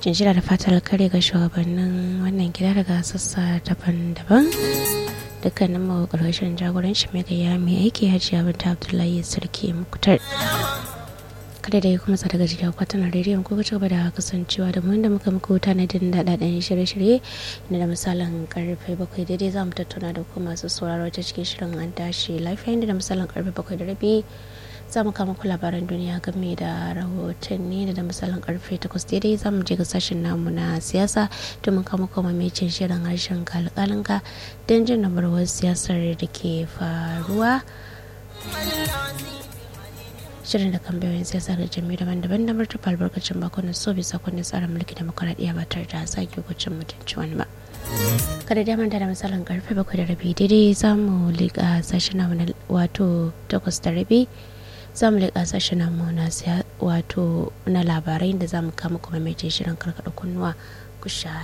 jinjira da fatar kare ga shugabannin wannan gida daga sassa daban-daban dukkanin mu ƙarshen jagoranci mai gaya mai aiki hajiya binta abdullahi sarki muktar kada da ya kuma sa daga jikin kwatanar rediyon ko ci gaba da kasancewa da mun da muka muku tanadin daɗaɗɗen shirye-shirye na da misalin karfe bakwai daidai za mu tattauna da kuma masu sauraro ta cikin shirin an tashi lafiya inda da misalin karfe bakwai da rabi za mu kama ku labaran duniya game da rahotanni da misalin karfe takwas daidai za mu je ga sashen namu na siyasa domin kama kuma mamacin shirin harshen kalkalinka don jin nabarwar siyasar da ke faruwa shirin da kan bayan siyasa da jami'ai daban-daban da martaba albarkacin bakon so bisa kundin tsarin mulki demokuraɗiyya ba tare da sake hukuncin mutunci wani ba kada da manta da misalin karfe bakwai da rabi daidai za mu liƙa sashen namu na wato takwas da rabi za mu liƙa sashen namu na wato na labarai da za mu kama kuma mai shirin karkaɗa kunnuwa ku sha